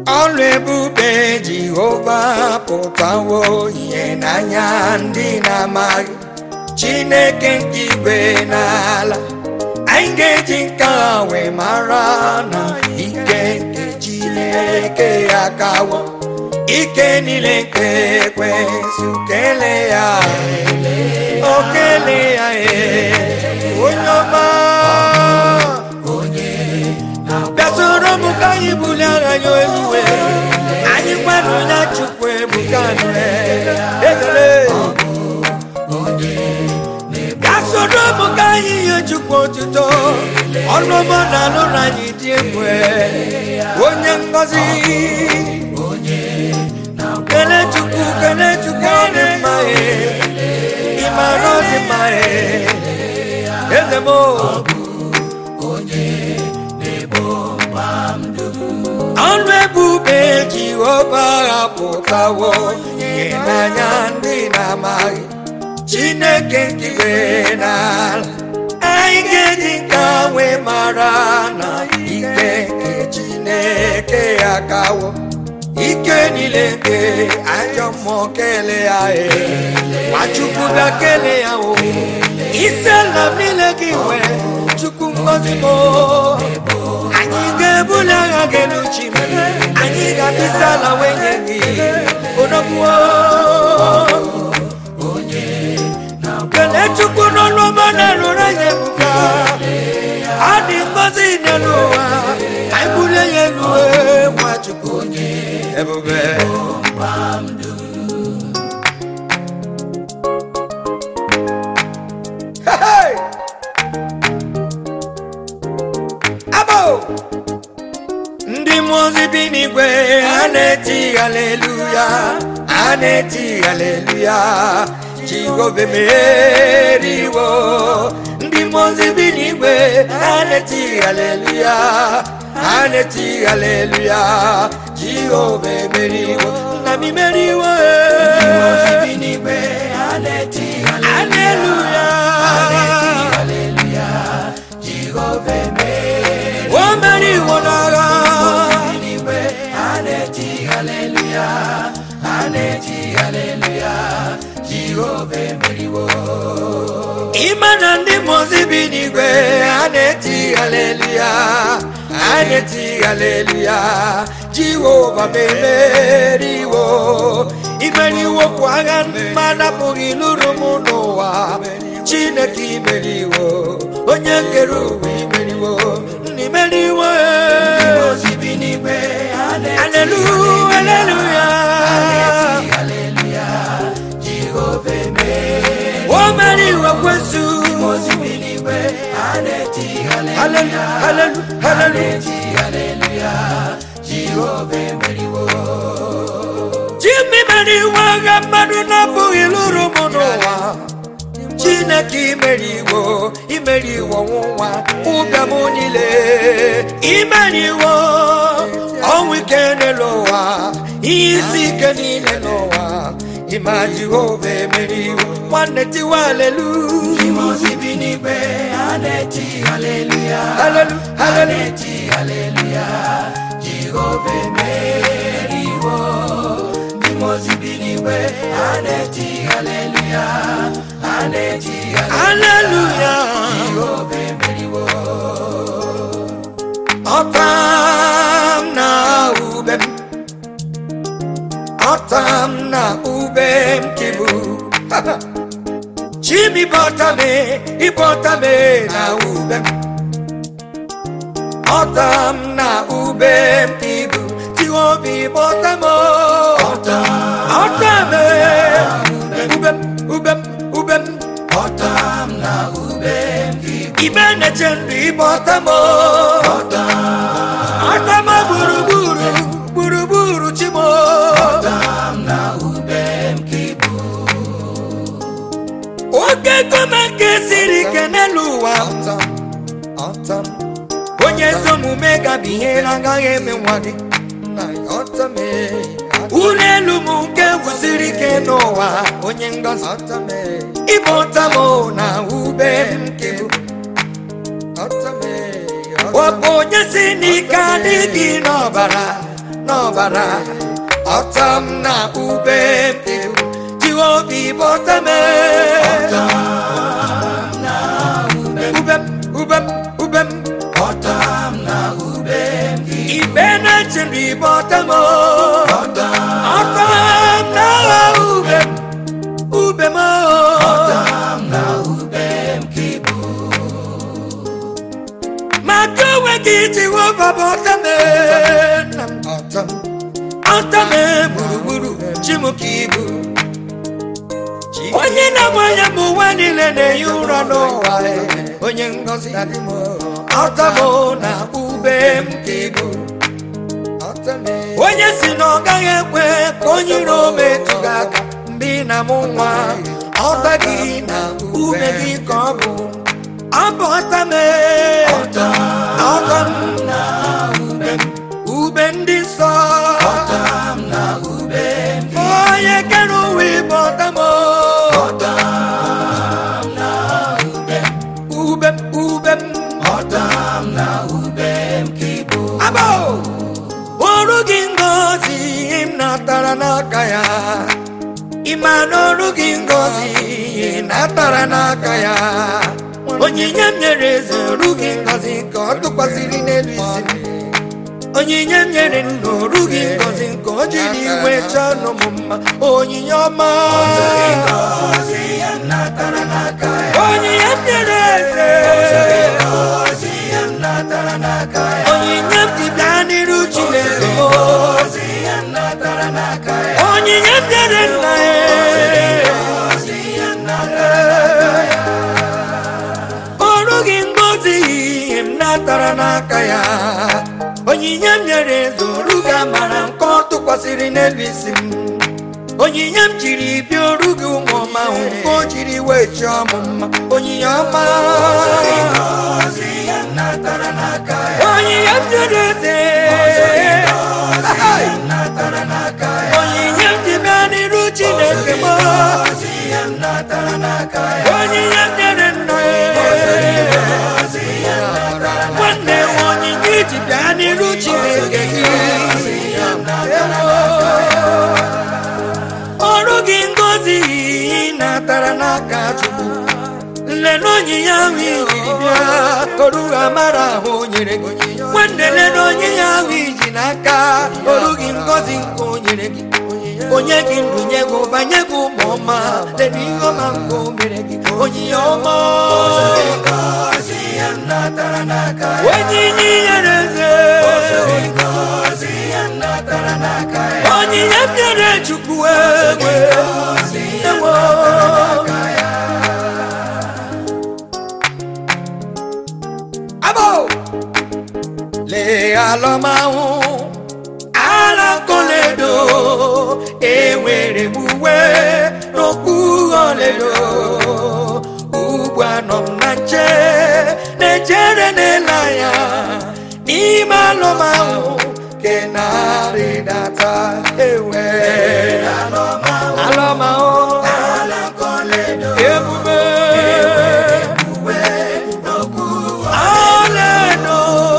ọlụ ebube jehova pụtawo ihe n'anya ndị na-amaghị chineke nke igwe n'ala anyị ga-eji nke a wee mara na ike nke chineke ya kawo ike niile nke ekwensu kele ya o kele ya ee onye ọma bịa soro m ka anyị bulie agha ya eluwe anyị kwanụ ya chukwu ebuka nụ ekele bịa soro m ka anyị nye chukwu otuto ọnụọma na alụrụ anyị dị egwu onye ngọzi kele chukwu kele chukwu ọ dị mma ịmara ọ dị mma eze m ọnụ ebube jehova apụtawo ihe n'anya ndị na-amaghị chineke nkigwe n'ala anyị ga-eji nke wee mara na ike nke chineke ya kawo ike niile nke ajọ mmụọ kele ya ee nwachukwu bịa kele ya o isi ala niile gị nwere chukwu ngozi m anyị ga-ebuli agha gị n'uchi m anyị ga-abịsa ala wee nye gị odogbuo kelee chukwu n'ọnụ ọma na-arụrụ anyị ebuka ọ dị ngozi n'elu ụwa anyị bulie ya elu ee, nwa chukwu ebube Hey! Abo! ndị mmụọ ozi bi n'igwe ha na-eti haleluya ha na-eti haleluya jehova meriwo ndị mmụọ ozi bi n'igwe ha na-eti haleluya ha na-eti haleluya jehova emeriwo nna m imeriwo haleluya o meriwo n'agha ịma na ndị mozi bi n'igwe a na-eti haleluya a na-eti haleluya jehova memeriwo imeriwo kwa agha mmadụ apụghị lụrụ m n'ụwa chineke imeriwo onye kere ụwa imeriwo nna imeriwo haleluya haleluya o meriwo kwesu haleluya haleluya Jimmy meriwo agha mmadụ na-apụghị lụrụ m n'ụwa chineke imeriwo imeriwo nwa ụbịam niile imeriwo ọnwụ ike n'elu ụwa ihe isi ike niile n'ụwa ịma jehova emeriwo nwanne tiwa alelu halelu halelu haleluya ọtam na ube m ọtam na ube m kibu chimi bọtame ịbọtame na ube m ọtam na ube m kibu tiwobi bọtamo ọtame ube m ube m ube m ibe na-eche ndụ ịbọtamo ọtama gburugburu gburugburu chimo oge gome nke siri ike n'elu ụwa onye ezi omume gabi ihe na-agaghị eme nwa gị ụlọ elu m nke gwụsiri ike n'ụwa onye ngọzi ịbụ ọtamo na ube m nke bụ ọ bụ onye si n'ike adịghị n'ọbara na n'ọbara ọta m na ube m ibu jiwe obi bọta m ube m ube m ube m ibe na-echiri bọta m ọta m na ube m ube m maka onwe gị jehova bụ ọta m nna m ọta m ọta m gburugburu chi m ka ibu onye na-agba ya bụ ụwa niile na-ehi ụra n'ụwa onye ngọzi ọta m na ube m ka ibu onye si na ọ gaghị ekwe ka onye iro metụ gị aka mgbe ị na-amụ nwa ọta gị na ume gị ka ọ bụ ọ bụ ọta m ọta m na ube m ube ndị nsọ onye kere ụwa ịbụ ọta m ube m ube m abụ ọrụ gị ngozi m natara n'aka ya ịma na ọrụ gị ngozi natara n'aka ya onyinye m nyere eze ọrụ gị ngozi ka ọ tụkwasịrị n'elu isi m onyinye m nyere nna ọrụ gị ngozi ka o jiri iwe chọọ nụ m mma onyinye ọma onyinye m nyere eze onyinye m ji bịa n'iru chineke m onyinye m nyere nna ọrụ gị ngozi ihe m natara n'aka ya onyinye m nyere eze ọrụ gị amara nke ọ tụkwasịrị n'elu isi m onyinye m jiri bịa ọrụ gị ụmụ ọma ahụ nke o jiri wee chọọ m mma onyinye ọma onyinye m jere eze onyinye m ji bịa n'iru chineke m onyinye m nyere nna ya nwanne m onyinye iji bịa n'iru chineke gị ọrụ gị ngozi natara n'aka chukwu nlele onyinye ahụ ijiri bịa oru amara ahụ o nyere gị nwanne lele onyinye ahụ iji n'aka oru gị ngozi nke o nyere gị onye gị ndụ nye gị ụba nye gị ụmụ ọma lele ihe ọma nke o mere gị onyinye ọma onyinye nyere eze onyinye m nyere chukwu ewe ewe Abo! Lee alọmahụ ala koledo enwere m uwe n'okpuru ọledo ugbu anọ m na nche na-echere n'ele anya n'ime alọmahụ ke na-arịdata ewe alọmahụ ebube ọlaedo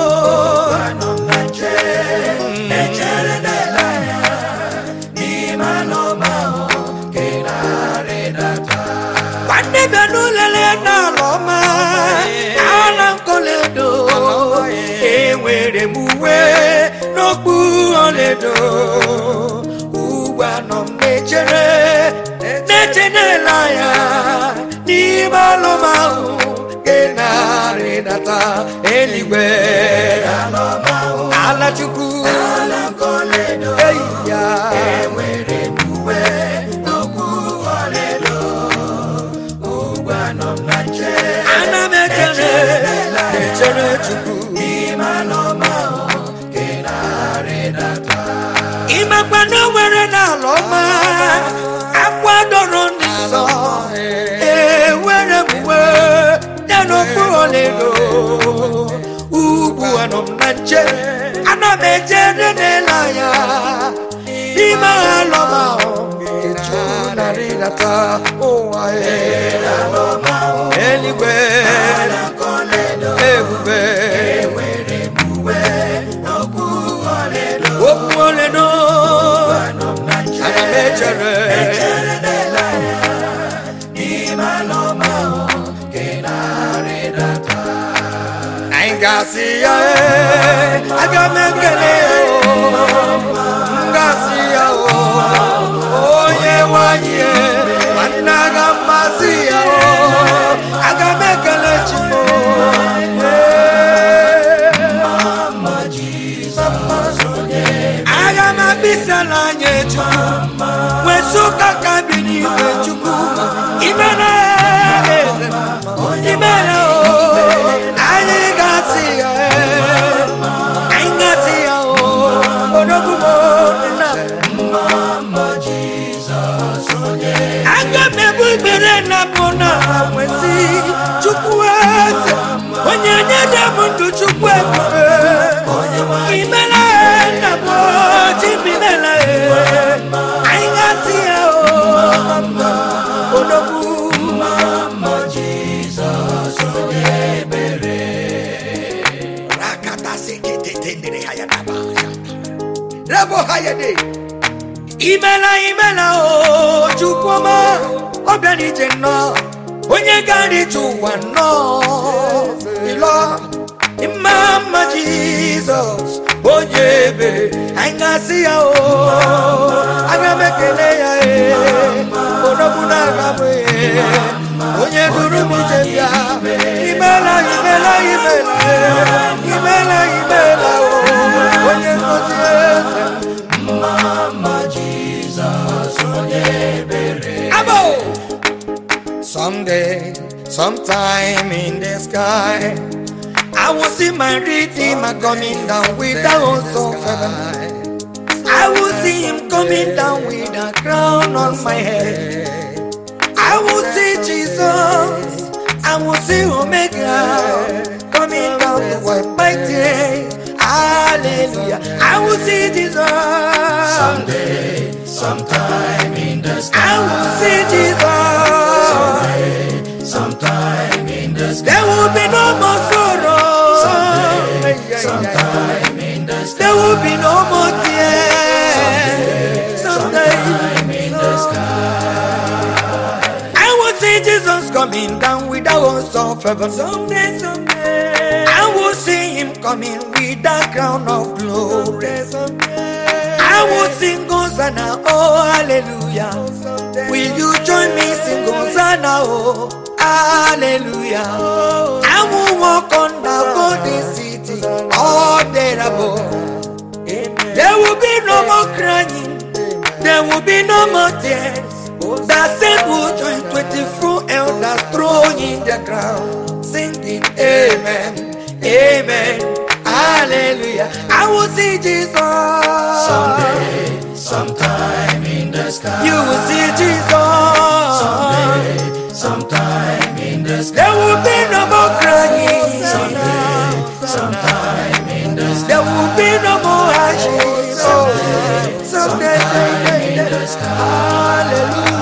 nwanne bịa n'ụlele n'ala ọma ala nkoledo enwere m uwe n'okpuru ọlaedo ugbu anọ m na-echere na-eche n'ele anya n'ime alụmahụ nke na-arịdata eluigwe ala chukwu eyi ya ana m echere na-echere chukwu ịmakwa na o nwere n'ala ọma akwadoro ndị nsọ ewere m uwe ya n'okpuru ọlaedo ugbu anọ m na nche ana m echere n'ele anya n'ime ala ọma ahụ eju na-arịdata ụwa eluigwe ebube okwu ole gasị ya ee, aga m ekele ya oo m gasị ya oo onye nwanyị ee, nwanne aga mmasị ya oo aga m ekele chimo aga m abịsala anya chukwu wesụka ka bi n'igwe chukwu imena eze imena o anyị gasị ya ee, anyị gasị ya o odogwu na aga m ebu ikpere na mbụ na nwesị chukwu eze onye nye dị m ndụ chukwu ebube imela na mbụ chimimela anyị gasị ya o odogwu Rabo hayade. imela imela o chukwuma ọbịa n'ije nnọọ onye gara ije ụwa nnọọ ịlọ mma mma jizọs onye ebere anyị ga-asị ya o aga m ekele ya ee odogwu na-aga m ee onye duru m ije bịa imela imela imela ee, imela imela o onye ngozi eze Abo! Someday, sometime in the sky, I will see my redeemer coming down with the host of heaven. I will see him coming down with a crown on my head. I will see Jesus. I will see Omega coming down to wipe my tears. Hallelujah. I will see Jesus. Someday, sometime in the I sky, will see Jesus. sometime in the sky, There will be no more sorrow. sometime in the sky, There will be no more tears. Someday, sometime in the sky. I will see Jesus coming down with the host of heaven. Someday, someday, I will see him coming with the crown of glory. I will sing Hosanna, oh hallelujah. Will you join me sing Hosanna, oh hallelujah? I will walk on the golden city all day above. There will be no more crying. There will be no more tears. The saint will join 24 elders throwing the crown, singing Amen, Amen, Hallelujah. I will see Jesus. Someday, sometime in the sky, You will see Jesus. someday, sometime in the sky, There will be no more crying. someday, sometime in the sky, There will be no more ashes. Oh, someday, sometime in the sky. Hallelujah.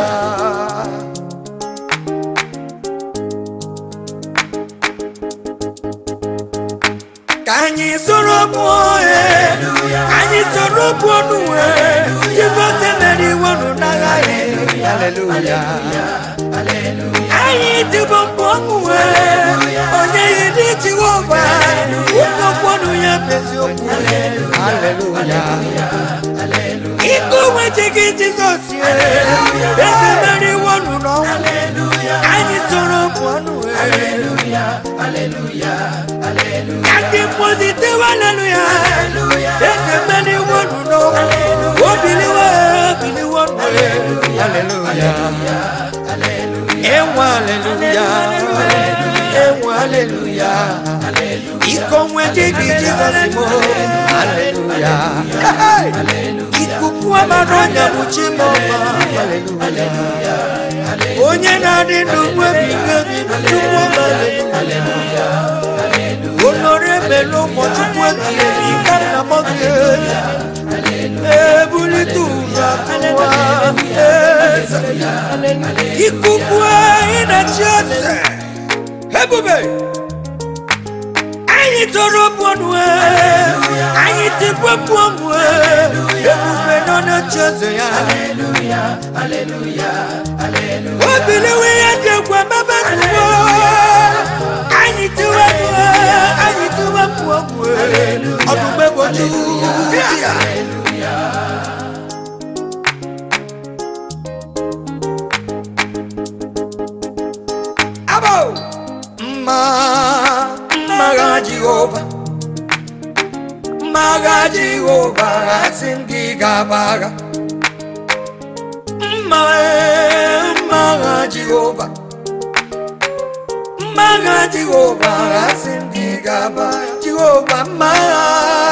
Ka anyị soro pụọ ee, anyị soro pụọ n'uwe Jizọs emere iwe nụ n'agha ya Hallelujah. anyị dịbọ mkpụ ọṅụwe onye yi dị jehova ụmụ ọkpọnụ ya bụ eziokwu Hallelujah. ike onwe ji gị jizọs eze mere iwe nụ n'ọnwụ anyị soro mkpụ ọnụ ka ndị mmozi tewe aleluya eze mere iwe nụ n'ọnwụ obiliwe obiliwe nụ Hallelujah. Ewa aleluya Ewa aleluya Iko nwete gị Jizọs mo Aleluya Ikuku amara ọnya bụ Chimoma Aleluya Onye na-adị ndụ nwebi nwebi bụ Chukwu ọma Aleluya Onore melu ụmụchukwu ebighị ebi ka nna m ga-eti ebulite ụwa tụwa eze ikuku anyị na-achị eze ebube anyị tọrọ bụọnụ anyị tikwe bụọnụ ebube nọ na-achị eze ya obiliwe ya dị egwu emebe n'ụwa anyị tiwe anyị tiwe ogwu ọdụm egboju abo mma mmagha jehova mmagha jehova asị m gị gabagha mma mmagha jehova mmagha jehova asị m gị gaba jehova mmagha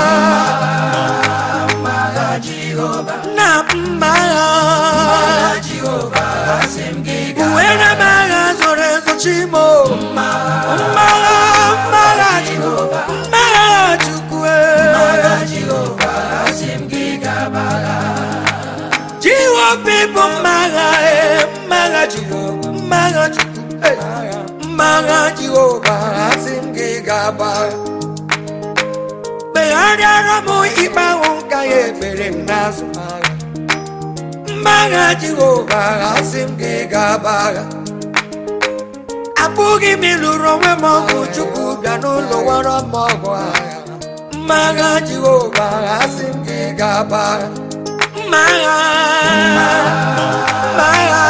Mara Jehovah, na mmagha Jehovah, asim giga. uwere mmagha zoro ezo chimo mmagha mmagha jehova mmagha chukwu Mara Jehovah, asim giga bara. jehova bụ mmagha e mmagha jehova mmagha chukwu e, mmagha jehova asị m gị gaba megharịara m ikpe ahụ nka ya ekpere m n'azụ agha mmagha jehova asị m gị gaba agha abụghị m ịlụrụ onwe m ọgụ chukwu bịa n'ụlọ wara m ọgụ agha mmagha jehova asị m gị gaba agha mmagha mmagha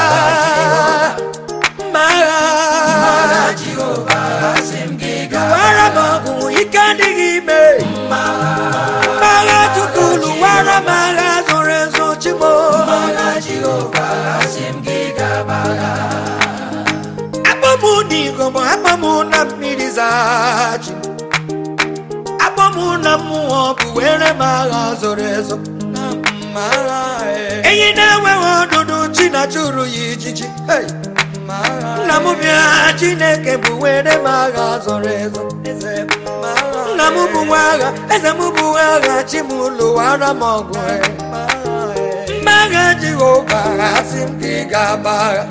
mmagha Jehovah, asim giga. lụwara m ọgụ ike adịghị ime mmagha chukwu lụwara m agha zoro ezo chimo Mara Jehovah, asim giga bara. akpọmụ n'igom akpọmụ na mmiri zachi akpọmụ na mmụọ bụ were m agha zoro ezo na mmagha enyi na-enweghị ọdụdụ chi na chụrụ ya ijiji Hey! nna m bịa chineke bụ were m agha zoro ezo nna m bụ nwa agha eze m bụ nwa agha chi m lụwara m ọgụ mmagha jehova asị m gị ga-agba agha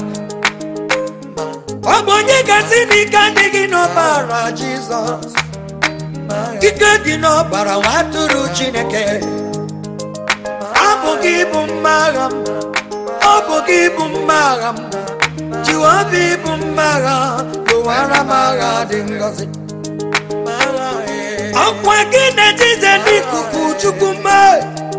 ọ bụ onye gasị n'ike adịghị n'ọbara jizọs ike dị n'ọbara nwa atụrụ chineke ọ bụ gị bụ mma agha m ọ bụ gị bụ mma agha m jiwobi bụ mma agha lụwara m agha dị ngọzi ọkwa gị na-ejize n'ikuku chukwu mee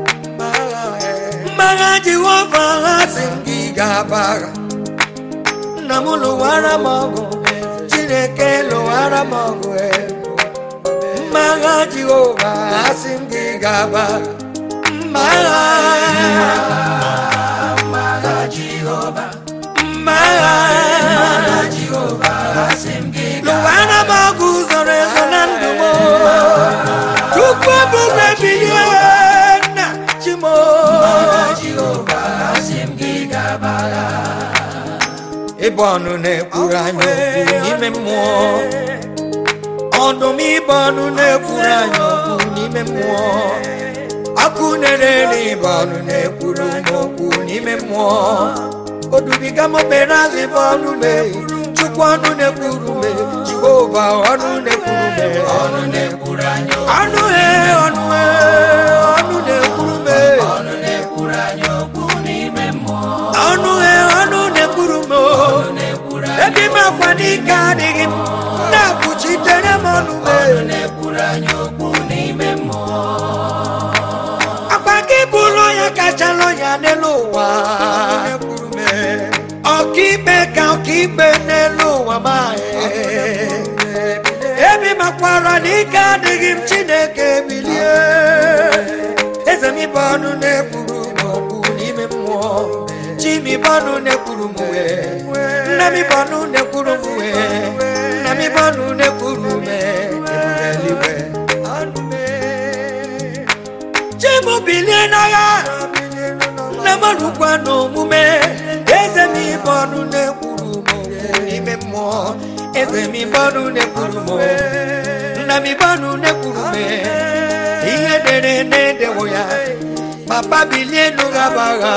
mmagha jehova ha si m gị ga-aba agha nna m lụwara m ọgụ chineke lụwara m ọgụ mmagha jehova ha si m gị ga-aba mmagha Mara Jehovah, mmagha Jehovah, asim giga. lụwara m ọgụ zoro ezo na ndụ m chukwu ebube bilie nna chimo Jehovah, asim giga bara. ịbụ ọnụ na-ekwuru anyị okwu n'ime mmụọ ọdụm ịbụ ọnụ na-ekwuru anyị okwu n'ime mmụọ ọkụ na-ere ịbụ ọnụ na-ekwuru m okwu n'ime mmụọ odubiga m obere azụ ịbụ ọnụ mee chukwu ọnụ na-ekwuru me jehova ọnụ na-ekwuru me Ọnụ na-ekwuru anyị okwu. ọnụ he ọnụ he ọnụ na-ekwuru me Ọnụ na-ekwuru anyị okwu n'ime mmụọ. ọnụ he ọnụ na-ekwuru me Ọnụ na-ekwuru anyị ebe m akwa n'ike adịghị m na-akwụchitere m ọnụ me Ọnụ na-ekwuru anyị okwu n'ime mmụọ. akwa gị bụrụ ya kachala ya n'elu ụwa ọkaikpe ka ọkaikpe n'elu ụwa ma ebi makwara n'ike adịghị m chineke bilie eze m ibe ọnụ na-ekwuru m okwu n'ime mmụọ chi m ibe ọnụ na-ekwuru m wee nna m ibe ọnụ na-ekwuru m wee nna m ibe ọnụ na-ekwuru m ebube eluigwe chimu bilie n'agha nne m rụkwa n'omume eze m ibe ọnụ na-ekwuru m okwu n'ime mmụọ eze m ibe ọnụ na-ekwuru m okwu. nna m ibe ọnụ na-ekwuru m ihe dere na-edewo ya papa bilie n'ụgha bagha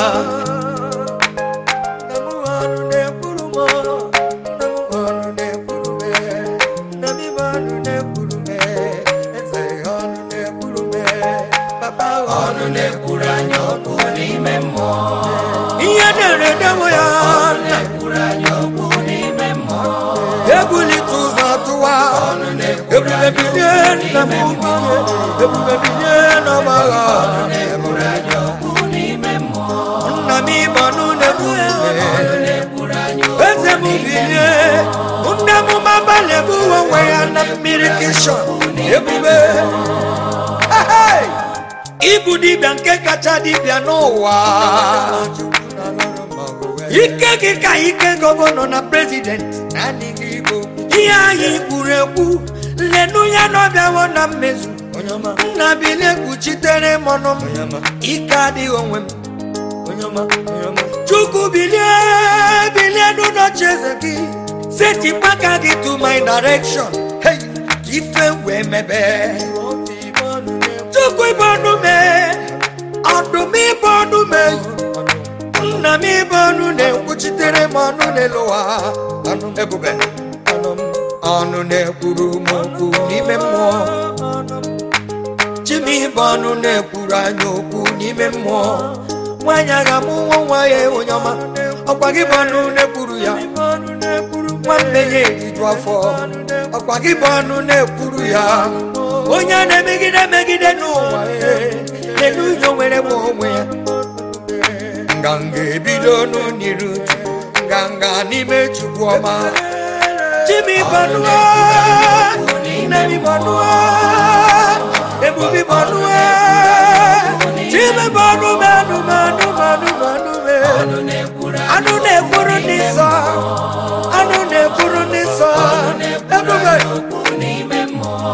Nna m ọnụ na-ekwuru m nna m ọnụ na-ekwuru m nna m ibe ọnụ na-ekwuru m eze ọnụ na-ekwuru m papa Ọnụ na-ekwuru anyị okwu n'ime mmụọ. ihe dere edewo ya nna Na-ekwuru anyị okwu n'ime mmụọ. ebulite ụzọ tụwa Ọnụ na-ekwuru ebube ebube bilie nna m ukwu ebube bilie n'ọgbagha na-ekwuru anyị okwu n'ime mmụọ nna m ịbọnụ na-ebube ọnụ na-ekwuru anyị okwu eze m bilie nne m maba na-ebu onwe ya na mmiri kishọn ebube Ehey! ịbụ dibịa nke kacha dibịa n'ụwa ike gị ka ike gọvanọ na prezident ihe anyị kwuru ekwu lenu ya n'ọbịawo na mmezu nna bilie kpuchitere m ọnụ m ike adịghị onwe m chukwu bilie bilie n'ụlọchi eze gị setịpụ aka gị to my direction hey, ka ife wee mebe chukwu ibe ọnụ mee ọdụm ibe ọnụ mee nna m ibe ọnụ na-ekwuchitere m ọnụ n'elu ụwa ọnụ ebube ọnụ na-ekwuru m okwu n'ime mmụọ chim ibe ọnụ na-ekwuru anyị okwu n'ime mmụọ nwaanyị agha mụ nwa nwa ya onye ọma ọkwa gị bụ ọnụ na-ekwuru ya nwanne ya eriju afọ ọkwa gị bụ ọnụ na-ekwuru ya onye a na-emegide emegide n'ụwa lelu ya nwere m onwe ya nganga ebido n'uniru nganga n'ime chukwu ọma chimi bọnụọ nnebi bọnụọ ebubi bọnụọ chimi bọnụ manụ manụ manụ manụ me ọnụ na-ekwuru anyị anụ na-ekwuru ndị nsọ anụ na-ekwuru ndị nsọ ebube okwu n'ime mmụọ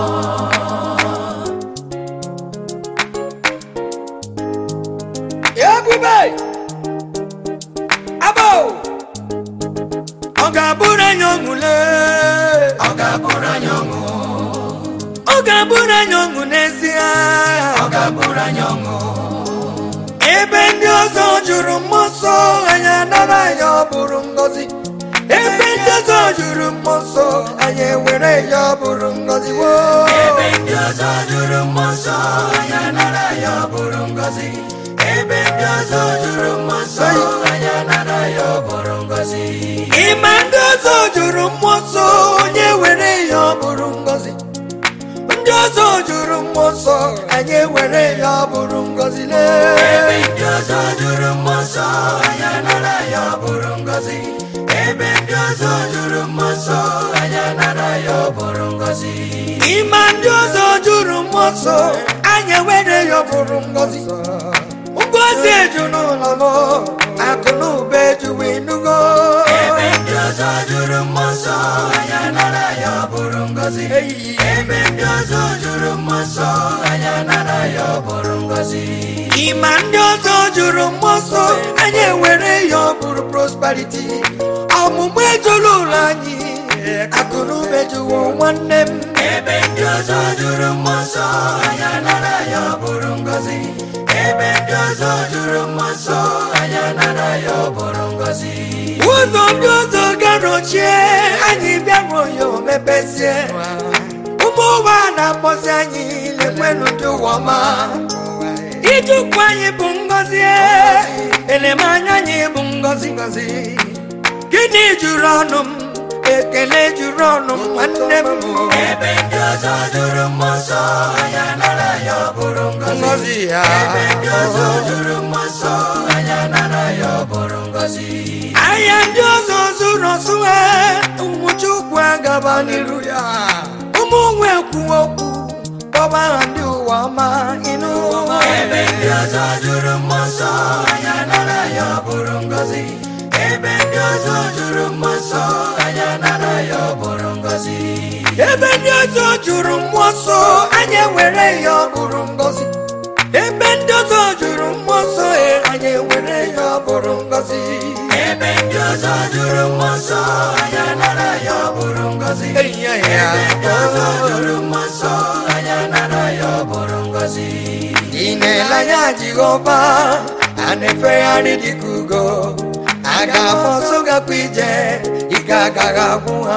ebube abụ ọ ga-abụrụ anyị ọṅụle ọ ga-abụrụ anyị ọṅụ ọ ga-abụrụ anyị ọṅụ n'ezie ọ ga-abụrụ anyị ọṅụ ebe ndị ọzọ jụrụ mmụọ nsọ anyị anara ya ọ bụrụ ngọzi ebe ndị ọzọ jụrụ mmụọ nsọ anyị ewere ya ọ bụrụ ngọzi woo ebe ndị ọzọ jụrụ mmụọ nsọ anyị anara ya ọ bụrụ ngọzi ebe ndị ọzọ jụrụ mmụọ nsọ anyị anara ya ọ bụrụ ngọzi ịma ndị ọzọ jụrụ mmụọ nsọ onye were ya ọ bụrụ ngọzi ndị ọzọ jụrụ mmụọ nsọ anyị ewere ya ọ bụrụ ngọzi ebe lee ndị ọzọ jụrụ mmụọ nsọ anyị anara ya ọ bụrụ ngọzi ebe ndị ọzọ jụrụ mmụọ nsọ anyị anara ya ọ bụrụ ngọzi ịma ndị ọzọ jụrụ mmụọ nsọ anyị ewere ya ọ bụrụ ngọzi ngozi eju n'ụlọ m akụ na ụba ejuwe nugo ebe ndị ọzọ jụrụ mmụọ nsọ anyị anara ya ọ bụrụ ngọzi ebe ndị ọzọ jụrụ mmụọ nsọ anyị anara ya ọ bụrụ ngọzi ịma ndị ọzọ jụrụ mmụọ nsọ anyị ewere ya ọ bụrụ prosperity ọmụmụ ejula ụlọ anyị akụ na ụba ejuwo nwanne m ebe ndị ọzọ jụrụ mmụọ nsọ anyị anara ya ọ bụrụ ngọzi ebe ndị ọzọ jụrụ mmụọ nsọ anyị anara ya ọ bụrụ ngọzi ụzọ ndị ọzọ garochie anyị bịaruo ya o mepezie ụmụ ụwa na-akpọzi anyị lekwenu ndị ụwa ọma ijukwu anyị bụ ngọzi elemanya anyị bụ ngọzi ngọzi gịnị juru ọnụ m ekele juru ọnụ m nwanne m ebe ndị ọzọ jụrụ mmụọ nsọ anyị anara ya ọ bụrụ ngọzi ngọzi ya ebe ndị ọzọ jụrụ mmụọ nsọ anyị anara ya ọ bụrụ ngọzi ahịa ndị ọzọ zụrụ ọsụ ha ụmụ chukwu agaba n'iru ya ụmụ nwe kwuo okwu kpọba ha ndị ụwa ọma ịnụ ebe ndị ọzọ jụrụ mmụọ nsọ anyị anara ya ọ bụrụ ngọzi ebe ndị ọzọ jụrụ mmụọ nsọ anyị anara ya ọ bụrụ ngọzi ebe ndị ọzọ jụrụ mmụọ nsọ anyị ewere ya ọ bụrụ ngọzi ebe ndị ọzọ jụrụ mmụọ nsọ e, anyị ewere ya ọ bụrụ ngọzi ebe ndị ọzọ jụrụ mmụọ nsọ anyị anara ya ọ bụrụ ngọzi Eyi ya ya. ebe ndị ọzọ jụrụ mmụọ nsọ anyị anara ya ọ bụrụ ngọzi ị na-ele anya jehova a na-efegharị dịka ugo a ga-afọ ọsọ gakwa ije ike agaghị agwụ ha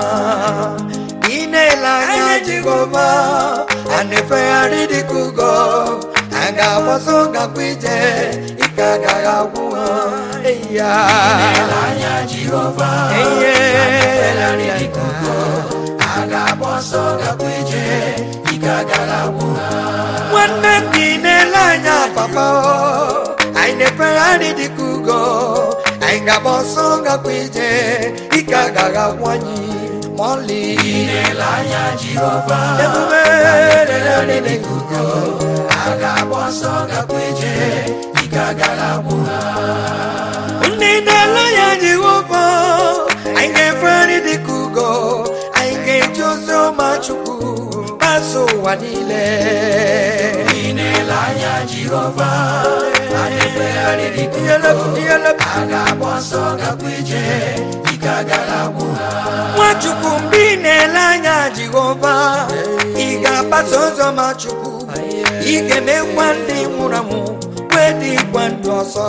ị na-ele anya jehova a na-efegharị dịka ugo a ga-afọ ọsọ gakwa ije ike agaghị agwụ ha eyi ya anya jehova Eyi ya. efegharị dịka ugo a ga-agba ọsọ gakwa ije ike agaghị agwụ ha nwanne m dị n'ele anya papa o. anyị na-efegharị dịka ugo anyị ga-agba ọsọ gakwa ije ike agaghị agwụ anyị ma ọlị ile anya jehova ebube Efegharị dịka ugo a ga-agba ọsọ gakwa ije ike agaghị agwụ ha ndị na-ele anya jehova anyị ga-efegharị dịka ugo anyị ga-eji ozi ọma chukwu gbasa ụwa niile ile anya jehova a na-efegharị dịka Iyelep, ugo iyelep. a ga-agba ọsọ gakwa ije ike agaghị agwụ ha nwachukwu mgbe ị na-ele anya jehova ị ga-agbasa ụzọ ma chukwu ị ga-emekwa ndị nwụrụ anwụ wee dịkwa ndụ ọzọ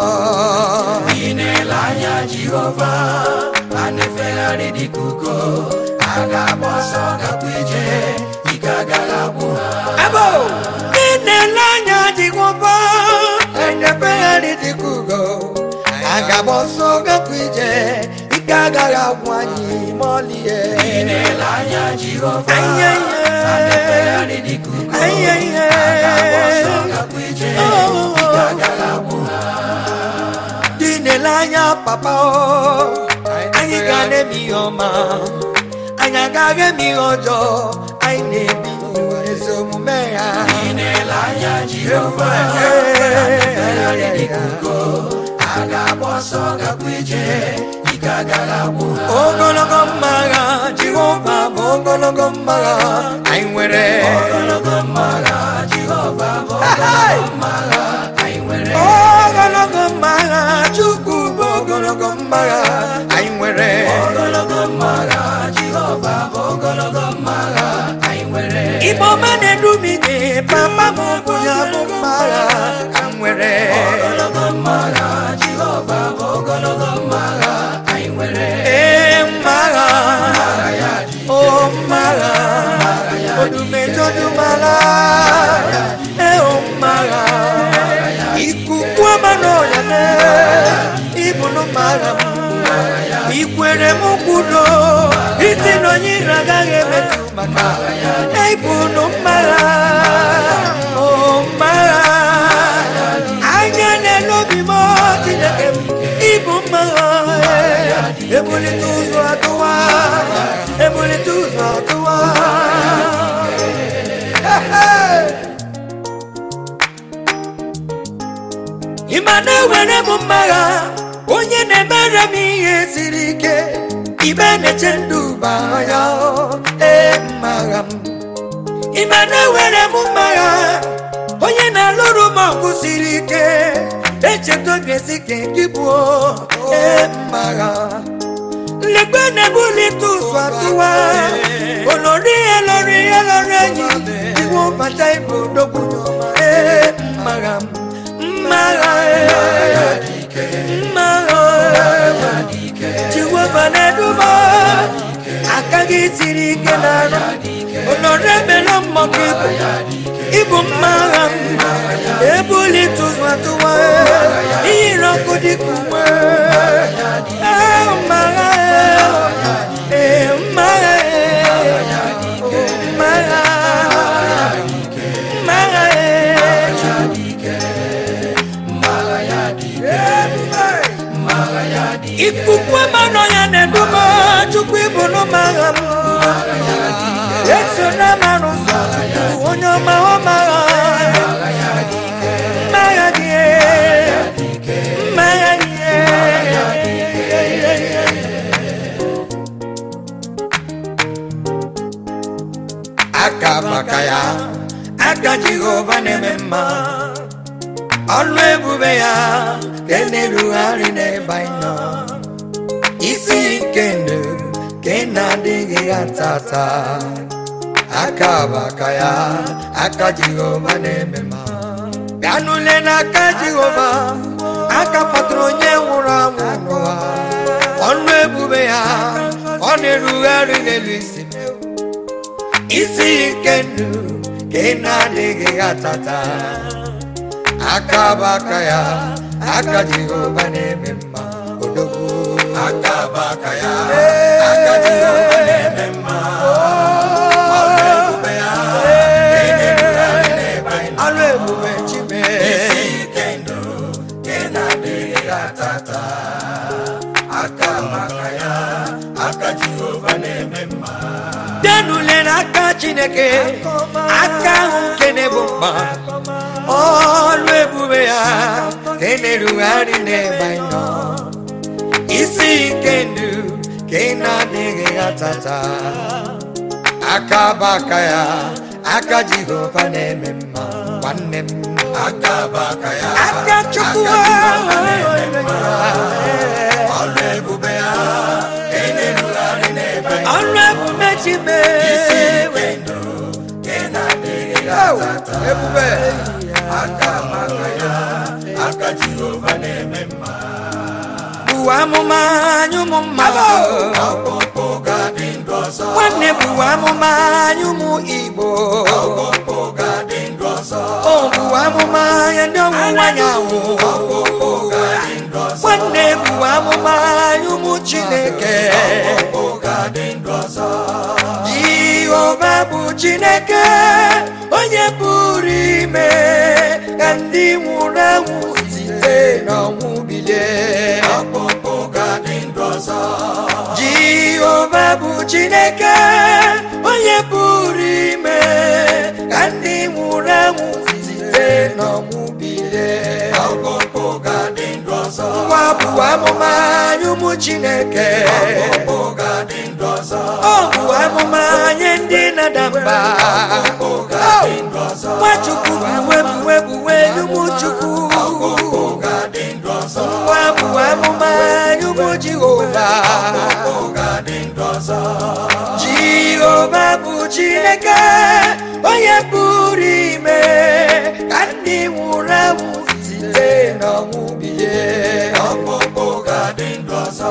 ile anya jehova a na-efegharị dịka ugo a ga-agba ọsọ gakwa ije ike agaghị agwụ ha ebo ndị na-ele anya jehova enyefegharị dịka ugo agaba ọsọ gakwa ije ike agaghị agwụ anyị ma ọlịe ile anya jehova Aye, aye. a na-efegharị dịka ugo Aye, aye. a ga-agba ọsọ gakwa ije Oh. ike agaghị agwụ ha dị na-ele anya papa o anyị ga na-eme ihe ọma anyị agaghị eme ihe ọjọọ anyị na-ebi ezi omume ya ile anya jehova a na-efegharị dịka ugo a ga-agba ọsọ gakwa ije ike agaghị agwụ ha ogologo mmagha jehova bụ ogologo mmagha anyị nwere ogologo mmagha jehova bụ ogologo mmagha anyị nwere ogologo mmagha chukwu bụ ogologo mmagha anyị nwere ogologo mmagha jehova bụ ogologo mmagha anyị nwere igbo ọma na-edumide papa m bụ ya bụ mmagha anyị nwere ogologo mmagha jehova bụ ogologo mmagha anyị nwere ee mmagha o mmagha odumejodumala ee o mmagha ikuku ọma n'ọya na ibunu mmagha m ikwere m kwudo isi na onye ire agaghị emetụ maka ibunu mmagha o mmagha anya na-elobi m chineke m ibu mmagha ebulite ụzọ atụwa ebulite ụzọ atụwa ịma na-ewere m mmagha onye na-emere m ihe siri ike ibe na-eche ndụ baa ya ee mmagha m ịma na-ewere m mmagha onye na-alụrụ m ọgụ siri ike echeta obi esi ka gị bụ ee mmagha nlekwe na-ebulite ụzọ atụwa olori elori elori enyi iwu bata ibu odogwu ee mmagha m mmagha ee mmagha ee jehova na-eduba aka gị siri ike n'arụ olori emela mmọkụ ibu ịbụ mmagha m ebulite ụzọ atụwa iyiri ọkụ dịka uwe ee mmagha ee mmagha ee mmagha mmagha ee ikuku mmanụ ya na-eduba chukwu ịbụ n'ụmagha m eso na mmanụ ụzọ chukwu onye ọma ọmagha mmagha dị mmagha dị aka maka ya aka jehova na-eme mma ọlụ ebube ya ka na-erugharị n'ebe anyị nọ isi nke ndụ ka na-adịghị ya tata aka bụ aka ya aka jehova na-eme mma bịa n'ule n'aka jehova aka kpọtụrụ onye nwụrụ anwụ n'ụwa ọlụ ebube ya ọ na-erugharị n'elu isi m isi nke ndụ ka ị na-adịghị ya tata aka bụ aka ya aka jehova na-eme mma odogwu aka bụ aka ya aka jehova na-eme mma ebube chime isi ike ndụ nke na-adịghị atata aka maka ya aka jehova na-eme mma denule n'aka chineke aka ahụ nke na-ebu mkpa ọrụ ebube ya ka ị na-erugharị n'ebe anyị nọ isi ike ndụ ka ị na-adịghị atata aka bụ aka ya aka jehova na-eme mma nwanne m aka bụ aka ya aka chukwu Jehova na-eme mma. ọrụ ebube ya ka ị na-erugharị n'ebe anyị nọ. ọrụ ebube chime isi ike ndụ nke na-adịghị atata ebube aka maka ya aka jehova na-eme mma bụ amụma anyị ụmụ mmadụ ọkpụkpụ ga-adị ndụ ọzọ nwanne bụ amụma anyị ụmụ igbo ọkpụkpụ ga-adị ndụ ọzọ o bụ amụma ya ndị ọwụwa anyanwụ ọkpụkpụ ga-adị ndụ ọzọ nwanne bụ amụma anyị ụmụ chineke ọkpụkpụ ga-adị ndụ ọzọ jehova bụ chineke onye pụrụ ime ka ndị nwụrụ anwụ site n'ọnwụ bilie ọkpụkpụ ga-adị ndụ ọzọ jehova bụ chineke onye pụrụ ime ka ndị nwụrụ anwụ site n'ọnwụ bilie ọkpụkpụ ga-adị ndụ ọzọ nwa bụ amụma anyị ụmụ chineke ọkpụkpụ ga-adị ndụ ọzọ ọ bụ amụma nye ndị na-ada mba ọkpụkpụ ga-adị ndụ ọzọ nwachukwu buwe buwe buwe n'ụmụ chukwu ọkpụkpụ ga-adị ndụ ọzọ nwa bụ amụma anyị ụmụ jehova ọkpụkpụ ga-adị ndụ ọzọ jehova bụ chineke onye pụrụ ime ka ndị nwụrụ anwụ site n'ọnwụ bilie ọkpụkpụ ga-adị ndụ ọzọ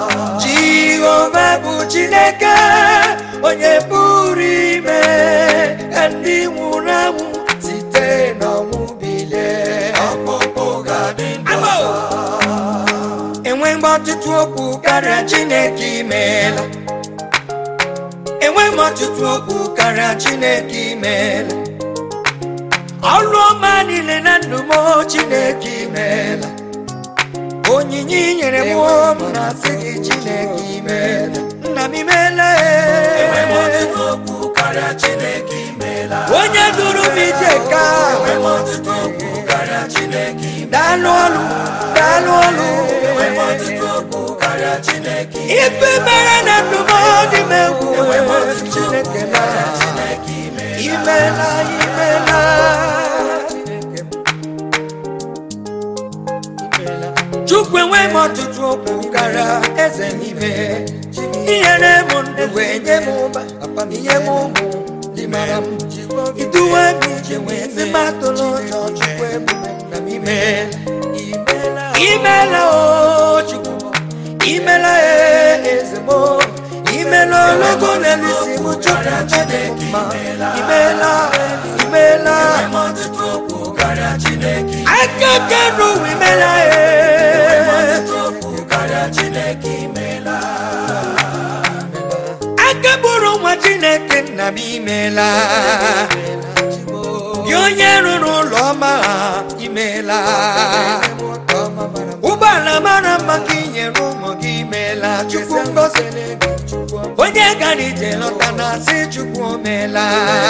jehova bụ chineke onye pụrụ ime ka ndị nwụrụ anwụ site n'ọnwụ bilie ọkpụkpụ ga-adị ndụ ọzọ enwe mgbe ọtụtụ okwu karịa chineke imeela enwe m ọtụtụ okwu karịa chineke imeela ọrụ ọma niile na ndụ m chineke imeela onyinye i nyere m m na-asị gị chineke imeela nna m imeela enwe m ọtụtụ okwu karịa chineke imeela onye duru m ije ka enwe m ọtụtụ okwu karịa chineke imeela daalụ ọlụ daalụ ọlụ enwe m ọtụtụ okwu karịa chineke ife mere na ndụ m dị m egwu enwe m ọtụtụ chineke okwu na karịa chineke imeela imela imela chukwu enwe m ọtụtụ okwu karịa eze n'ime inyere m ndụ wee nye m ụba ihe m ụmụ dị mara m iduwe m ije wee sị m atụla ụjọ chukwu ebube na m imela imela o chukwu imela e eze m imela ologo na-elisi m chukwu chineke ma imela imela enwe m ọtụtụ okwu karịa chineke akeke n'ụwa imela enwe m e ọtụtụ okwu karịa chineke imeela aka bụrụ nwa chineke nna m imela gị onye rụrụ ụlọ ọma ha imela ụgbọala mara mma ka inyere ụmụ gị imela chukwu ngozi onye gara ije lọta na asị chukwu omela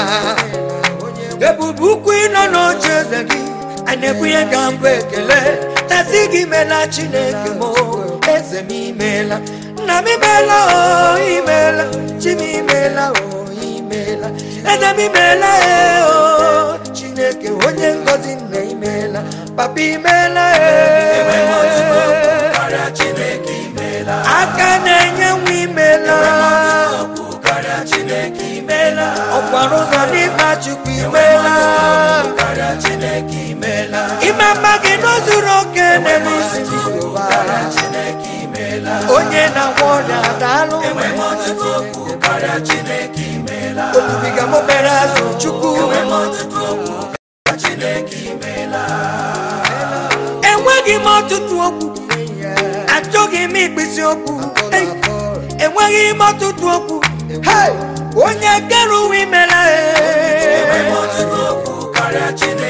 ebube ukwu ịnọ n'oche eze gị a na-ebunye ka mbụ ekele tasị gị imela chineke m eze m imela nna m imela o imela chi m imela o imela eze m imela e o chineke onye ngozi nna imela papa imela enwe m ọtụtụ okwu e karịa chineke imeela aka na-enye nwa imela okwu karịa chineke imeela ọkwara ụzọ n'ịkpa chukwu imela karịa chineke imeela ime mma gị n'ozuru oke n'ebe isi karịa chineke imeela onye na-agwọ ọrịa daalụ enwe m ọtụtụ okwu karịa chineke imeela olubiga m obere azụ chukwu enwe m ọtụtụ okwu karịa chineke imeela enweghị m ọtụtụ okwu achọghị m ikpịsị okwu Ei, enweghị m ọtụtụ okwu Hei, onye kere uwe imela enwe m e ọtụtụ okwu karịa chineke